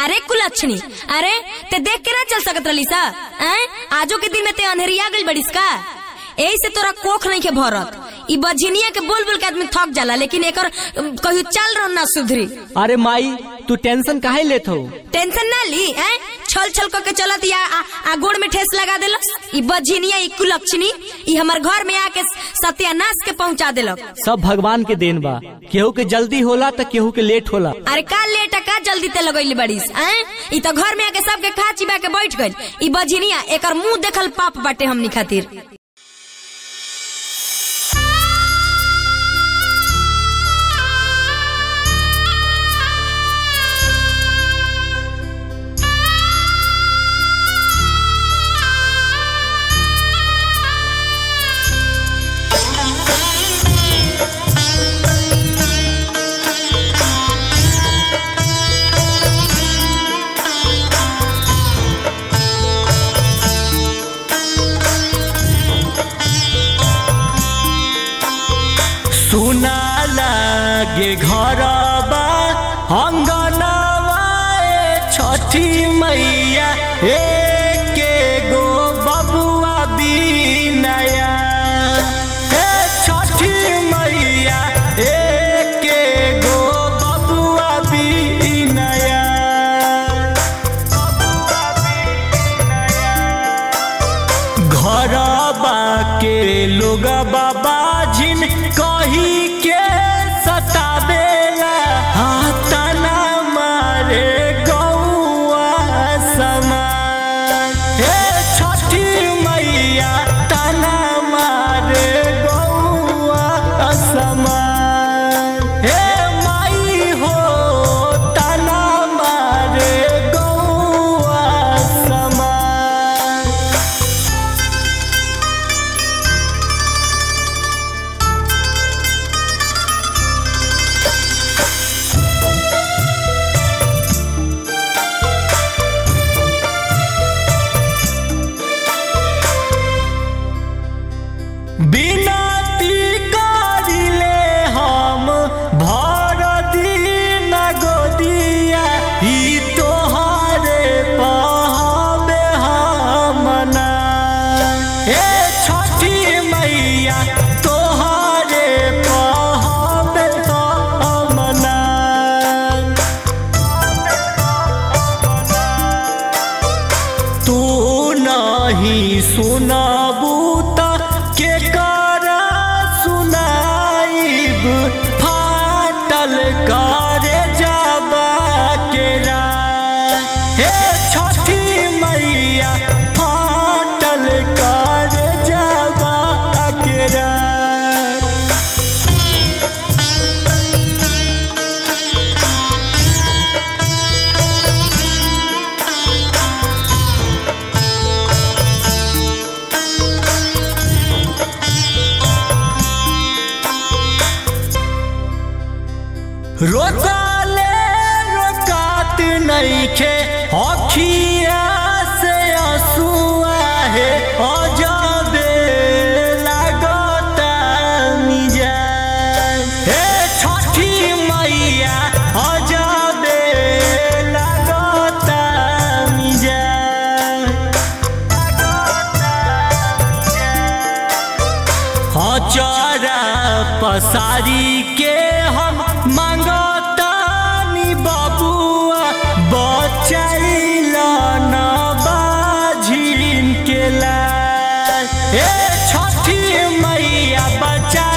अरे कुलक्षणी अरे ते देख के ना चल सकत रही सा हैं? आजो के दिन में ते अंधेरिया गई बड़िस का यही से तोरा कोख नहीं के भरत ई बझिनिया के बोल बोल के आदमी थक जाला लेकिन एकर अम, कहियो चल रह ना सुधरी अरे माई तू टेंशन काहे लेत हो टेंशन ना ली हैं? छल छल करके चलत या आ, आ गोड़ में ठेस लगा देलक ई बझिनिया ई कुलक्षणी ई हमर घर में आके सत्यानाश के पहुंचा देलक सब भगवान के देन बा केहू के जल्दी होला तो केहू के लेट होला अरे का लेट का जल्दी ते लगैली बड़ीस हैं? ई तो घर में आके सबके खा चिबा के बैठ गई ई बझिनिया एकर मुंह देखल पाप बाटे हमनी खातिर सुना लागे घरबा अंगनवा ए छठी मैया एके गो बबुआ बिनया ए छठी मैया एके गो बबुआ बिनया घरबा के लोग बाबा जिन कही के सतावेला हाथना मारे गौआ समान हे छठी मैया तना मारे गौआ समान हे माई हो तना मारे गौआ समान बिनती करिले हम भर दिन गोदिया ई तोहरे पहबे हमना हे छठी मैया तोहरे पहबे हमना तू नहीं सुनबू त के कर सुनाइब फाटल करे जाबा के राह। हे छठी मैया फाटल करे जाबा के राह। रोकाले रोकात नइखे अखिया से आंसुआ है अजबे लागता मिजाज हे छठी मैया अजबे लागता मिजाज अचारा पसारी के हम मांगतानी बबुआ बचैल न बाझिन के लाल हे छठी मैया बचा